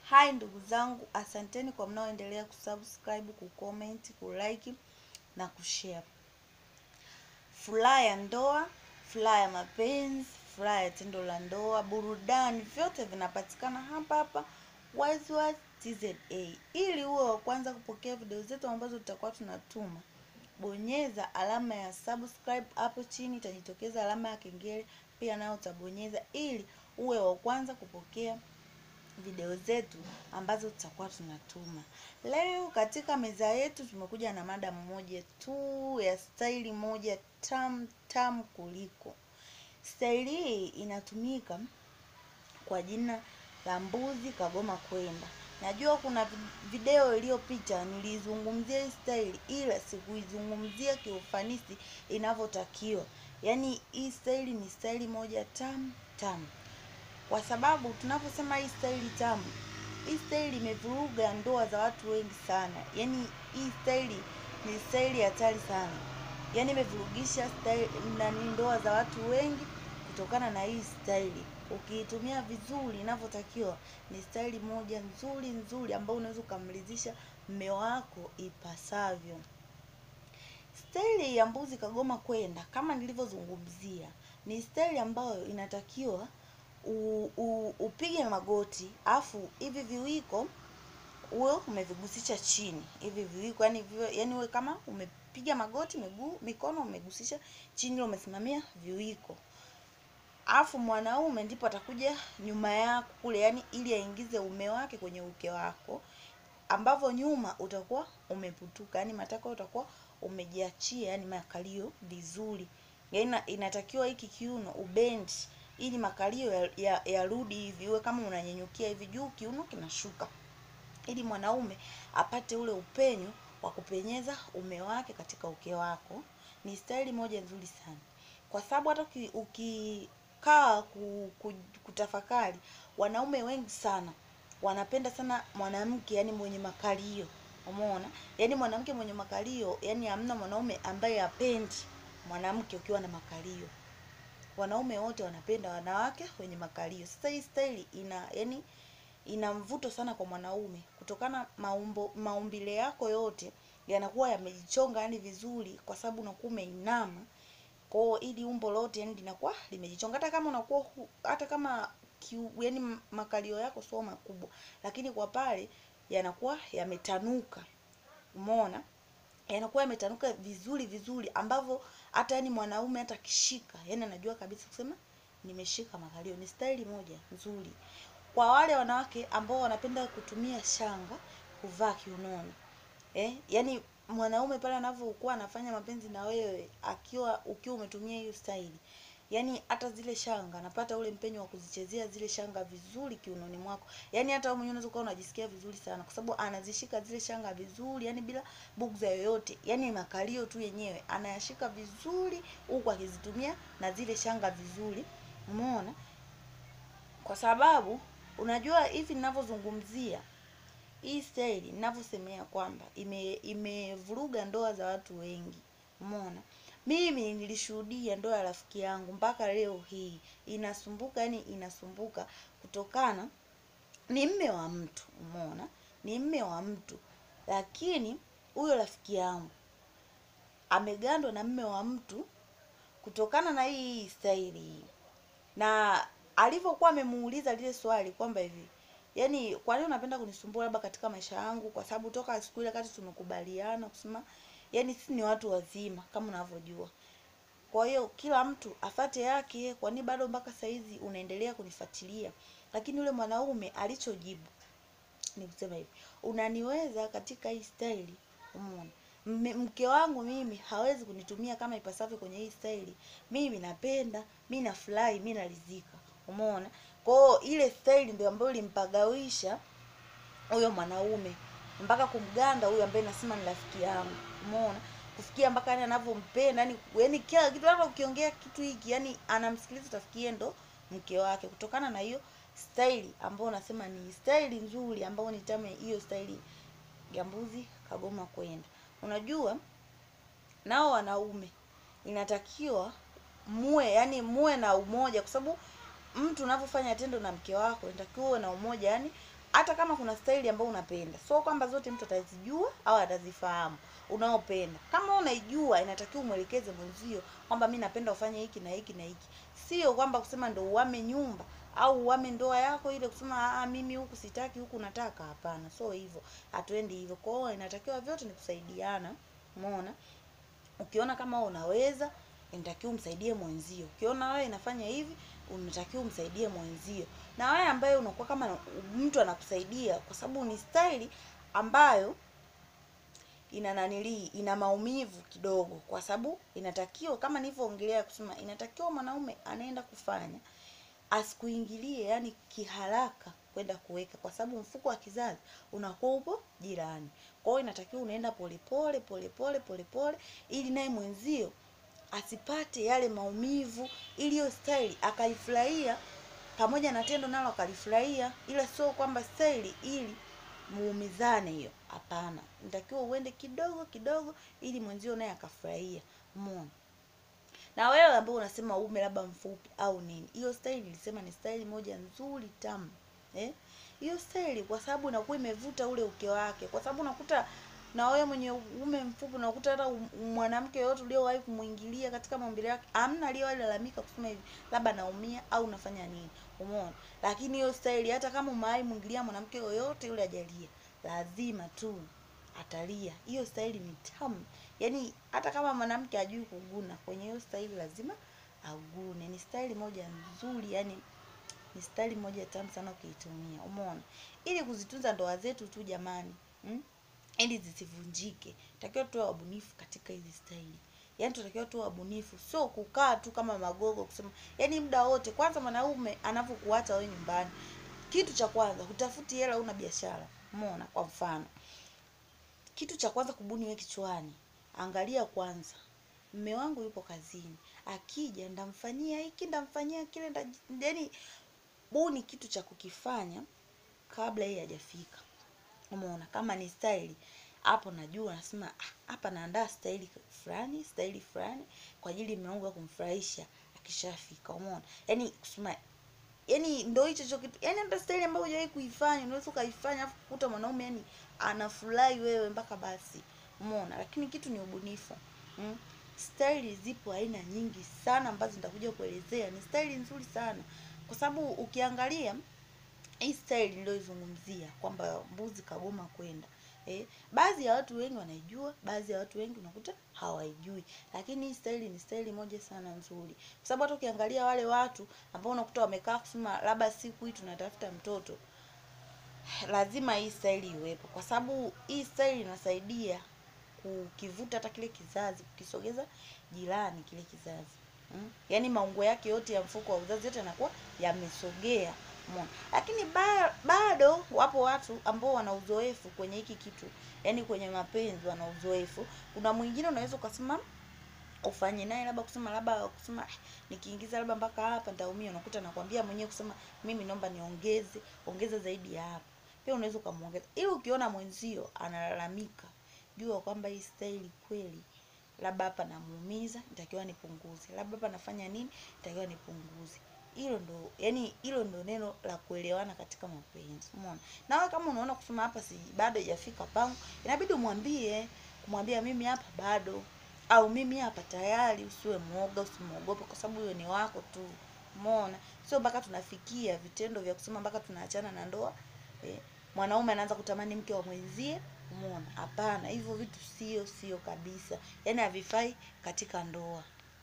Hai ndugu zangu, asanteni kwa mnaoendelea kusubscribe, kucomment, kulike na kushare. Furaha ya ndoa, furaha ya mapenzi, furaha ya tendo la ndoa, burudani, vyote vinapatikana hapa hapa Wizwaz TZA. Ili uwe wa kwanza kupokea video zetu ambazo tutakuwa tunatuma, bonyeza alama ya subscribe hapo chini, itajitokeza alama ya kengele, pia nayo utabonyeza ili uwe wa kwanza kupokea video zetu ambazo tutakuwa tunatuma. Leo katika meza yetu tumekuja na mada moja tu ya staili moja tam tam kuliko. Staili hii inatumika kwa jina la mbuzi kagoma kwenda. Najua kuna video iliyopita nilizungumzia hii staili, ila sikuizungumzia kiufanisi inavyotakiwa. Yaani hii staili ni staili moja tam tam kwa sababu tunaposema hii staili tamu, hii staili imevuruga ndoa za watu wengi sana. Yaani hii staili ni staili hatari sana, yaani imevurugisha staili na ni ndoa za watu wengi kutokana na hii staili. Ukiitumia vizuri inavyotakiwa, ni staili moja nzuri nzuri ambayo unaweza ukamridhisha mme wako ipasavyo. Staili ya mbuzi kagoma kwenda, kama nilivyozungumzia, ni staili ambayo inatakiwa u, u, upige magoti afu hivi viwiko uwe umevigusisha chini hivi viwiko yani viwe, yani uwe kama umepiga magoti miguu mikono umegusisha chini umesimamia viwiko afu mwanaume ndipo atakuja nyuma yako kule yani ili aingize ume wake kwenye uke wako ambavyo nyuma utakuwa umeputuka yani matako utakuwa umejiachia yani makalio vizuri yani inatakiwa hiki kiuno ubendi ili makalio yarudi ya, ya, ya hivi uwe kama unanyenyukia hivi juu kiuno kinashuka ili mwanaume apate ule upenyo wa kupenyeza ume wake katika uke wako ni staili moja nzuri sana kwa sababu hata ukikaa ku, ku, kutafakari wanaume wengi sana wanapenda sana mwanamke yani mwenye makalio umeona yani mwanamke mwenye makalio yani hamna mwanaume ambaye apendi mwanamke ukiwa na makalio wanaume wote wanapenda wanawake wenye makalio. Sasa hii staili ina yani ina mvuto sana kwa mwanaume kutokana maumbo maumbile yako yote yanakuwa yamejichonga yani vizuri, kwa sababu unakuwa umeinama kwao, ili umbo lote yani linakuwa limejichonga. Hata kama unakuwa hata kama kiu, yani makalio yako sio makubwa, lakini kwa pale yanakuwa yametanuka, umeona yanakuwa yametanuka vizuri vizuri ambavyo hata yani mwanaume hata kishika yani anajua kabisa kusema nimeshika makalio. Ni staili moja nzuri kwa wale wanawake ambao wanapenda kutumia shanga kuvaa kiunoni eh, yani mwanaume pale anavyokuwa anafanya mapenzi na wewe akiwa ukiwa umetumia hiyo staili yani hata zile shanga napata ule mpenyo wa kuzichezea zile shanga vizuri kiunoni mwako yani hata wewe mwenyewe unaweza kuwa unajisikia vizuri sana kwa sababu anazishika zile shanga vizuri yani bila bugza yoyote yani makalio tu yenyewe anayashika vizuri huku akizitumia na zile shanga vizuri umeona kwa sababu unajua hivi ninavyozungumzia hii staili ninavyosemea kwamba ime imevuruga ndoa za watu wengi umeona mimi nilishuhudia ndoa ya rafiki yangu mpaka leo hii inasumbuka yani inasumbuka kutokana ni mme wa mtu umeona ni mme wa mtu lakini huyo rafiki yangu amegandwa na mme wa mtu kutokana na hii staili hii na alivyokuwa amemuuliza lile swali kwamba hivi yani kwa nini unapenda kunisumbua labda katika maisha yangu kwa sababu toka siku ile kati tumekubaliana kusema yani sisi ni watu wazima kama unavyojua kwa hiyo kila mtu afate yake kwa nini bado mpaka saizi unaendelea kunifuatilia lakini yule mwanaume alichojibu ni kusema hivi unaniweza katika hii staili umeona mke wangu mimi hawezi kunitumia kama ipasavyo kwenye hii staili mimi napenda mi nafurahi mi naridhika umeona kwao ile staili ndio ambayo ilimpagawisha huyo mwanaume mpaka kumganda huyo ambaye nasema ni rafiki yangu umeona kufikia mpaka yani anavyompenda yani yani kila kitu hata ukiongea kitu hiki yani anamsikiliza utafikie ndo mke wake kutokana na hiyo staili ambayo unasema ni staili nzuri ambayo ni tamu hiyo staili ya mbuzi kagoma kwenda unajua nao wanaume inatakiwa muwe yani muwe na umoja kwa sababu mtu unavyofanya tendo na mke wako inatakiwa uwe na umoja yani hata kama kuna staili ambayo unapenda sio kwamba zote mtu atazijua au atazifahamu unaopenda kama unaijua inatakiwa umwelekeze mwenzio kwamba mi napenda ufanye hiki na hiki na hiki sio kwamba kusema ndo uame nyumba au uame ndoa yako ile kusema ah, mimi huku sitaki huku nataka hapana sio hivyo hatuendi hivyo kwa hiyo inatakiwa vyote ni kusaidiana umeona ukiona kama wewe unaweza inatakiwa umsaidie mwenzio ukiona wewe inafanya hivi unatakiwa umsaidie mwenzio na wewe ambaye unakuwa kama mtu anakusaidia kwa sababu ni staili ambayo ina nanilii ina maumivu kidogo kwa sababu inatakiwa kama nilivyoongelea kusema inatakiwa mwanaume anaenda kufanya asikuingilie yani kiharaka kwenda kuweka kwa sababu mfuko wa kizazi unakuwa upo jirani kwa hiyo inatakiwa unaenda polepole polepole polepole ili naye mwenzio asipate yale maumivu ili hiyo staili akaifurahia pamoja na tendo nalo akalifurahia ila sio kwamba staili ili muumizane hiyo hapana nitakiwa uende kidogo kidogo ili mwenzio naye akafurahia umeona na wewe ambao unasema ume labda mfupi au nini hiyo staili nilisema ni staili moja nzuri tamu eh hiyo staili kwa sababu inakuwa imevuta ule uke wake kwa sababu unakuta na wewe mwenye ume mfupi unakuta hata um- mwanamke yoyote uliowahi kumwingilia katika maumbile yake amna aliyewahi lalamika kusema hivi labda naumia au nafanya nini umeona lakini hiyo staili hata kama umewahi mwingilia mwanamke yoyote yule ajalia lazima tu atalia hiyo staili ni tamu yaani hata kama mwanamke ajui kuguna kwenye hiyo staili lazima agune ni staili moja nzuri yani ni staili moja tamu sana ukiitumia umeona ili kuzitunza ndoa zetu tu jamani mm? ili zisivunjike takiwa tuwe wabunifu katika hizi staili yaani tunatakiwa tuwe wabunifu sio kukaa tu kama magogo kusema yaani muda wote kwanza mwanaume anavyokuacha wewe nyumbani kitu cha kwanza hutafuti hela una biashara umeona kwa mfano kitu cha kwanza kubuni we kichwani angalia kwanza mme wangu yupo kazini akija ndamfanyia hiki ndamfanyia kile nda, yani buni kitu cha kukifanya kabla yeye hajafika umeona kama ni staili hapo najua nasema "Ah, hapa naandaa staili fulani staili fulani kwa ajili mume wangu ya kumfurahisha akishafika umeona yani kusema yani ndo hicho hicho kitu yani hata staili ambayo hujawahi kuifanya unaweza ukaifanya afu kukuta mwanaume yani anafurahi wewe mpaka basi umeona lakini kitu ni ubunifu mm? staili zipo aina nyingi sana ambazo nitakuja kuelezea ni staili nzuri sana kwa sababu ukiangalia hii style niliyoizungumzia kwamba mbuzi kagoma kwenda eh, baadhi ya watu wengi wanaijua baadhi ya watu wengi unakuta hawaijui lakini hii style ni style moja sana nzuri kwa sababu hata ukiangalia wale watu ambao unakuta wamekaa kusema labda siku hii tunatafuta mtoto lazima hii style iwepo kwa sababu hii style inasaidia kukivuta hata kile kizazi kukisogeza jirani kile kizazi mm? yaani maungo yake yote ya mfuko wa uzazi yote yanakuwa yamesogea umeona lakini ba, bado wapo watu ambao wana uzoefu kwenye hiki kitu yaani kwenye mapenzi wana uzoefu kuna mwingine unaweza ukasema ufanye naye labda kusema labda kusema "Ah, nikiingiza labda mpaka hapa nitaumia unakuta nakwambia mwenyewe kusema mimi naomba niongeze ongeza zaidi ya hapa pia unaweza ukamwongeza ili ukiona mwenzio analalamika jua kwamba hii staili kweli labda hapa namuumiza nitakiwa nipunguze labda hapa nafanya nini nitakiwa nipunguze hilo ndo yani hilo ndo neno la kuelewana katika mapenzi umeona na wewe kama unaona kusema hapa si bado haijafika pangu inabidi umwambie kumwambia mimi hapa bado au mimi hapa tayari usiwe mwoga usimwogope kwa sababu huyo ni wako tu umeona sio mpaka tunafikia vitendo vya kusema mpaka tunaachana na ndoa eh, mwanaume anaanza kutamani mke wa mwenzie umeona hapana hivyo vitu sio sio kabisa yaani havifai katika ndoa